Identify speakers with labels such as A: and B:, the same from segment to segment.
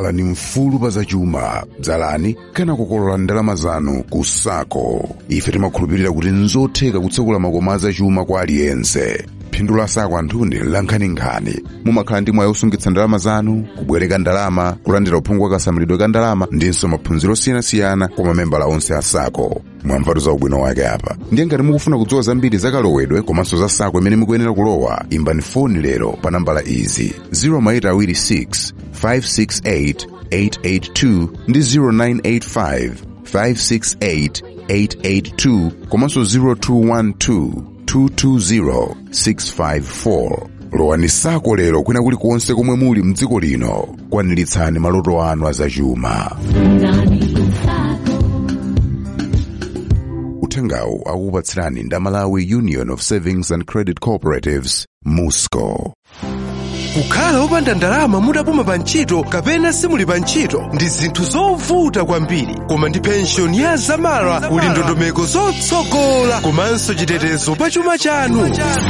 A: khalani mfulu pa zachuma dzalani kana kukolola ndalama zanu ku sako ife timakhulupirira kuti nzotheka kutsekula makomo azachuma kwa aliyense phindu la sako anthuni lankhaninkhani mumakhala ndi mwayi osungitsa ndalama zanu kubwereka ndalama kulandira uphungu wa kasamalidwe ka ndalama ndinso maphunziro osiyanasiyana kwa mamembala onse a sako mwamvatu za ubwino wake apa ndiye ngati mukufuna kudziwa zambiri za kalowedwe komanso za sako imene mukuyenera kulowa imbani foni lero pa nambala izi 0826 568 882 ndi 0985 568 882 komanso 0212 220 654 lowani sako lero kwina kulikonse komwe muli mdziko lino kwaniritsani maloto anu azachuma uthengawu akukupatsirani ndamalawi union of savings and credit cooperatives musco
B: kukhala wopanda ndalama mudapuma pa ntchito kapena simuli pa ntchito ndi zinthu zovuta kwambiri koma ndi penshoni ya zamara kuli ndondomeko zotsogola komanso chitetezo pa chuma chanu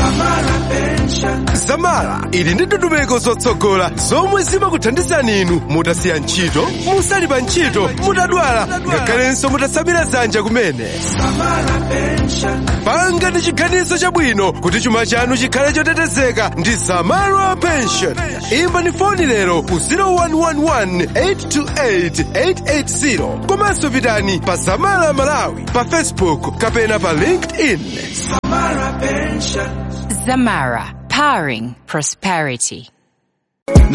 B: zamara ili ndi ndondomeko zotsogola zomwe zimakuthandizani inu mutasiya ntchito musali pa ntchito mutadwala ngakhalenso mutasamira dzanja kumene panga ndi chiganizo chabwino kuti chuma chanu chikhale chotetezeka ndi zamara pension imba ni foni lero ku 0111828880 komanso pitani pa zamara malawi pa facebook kapena pa linkedin
C: Zamara, powering prosperity.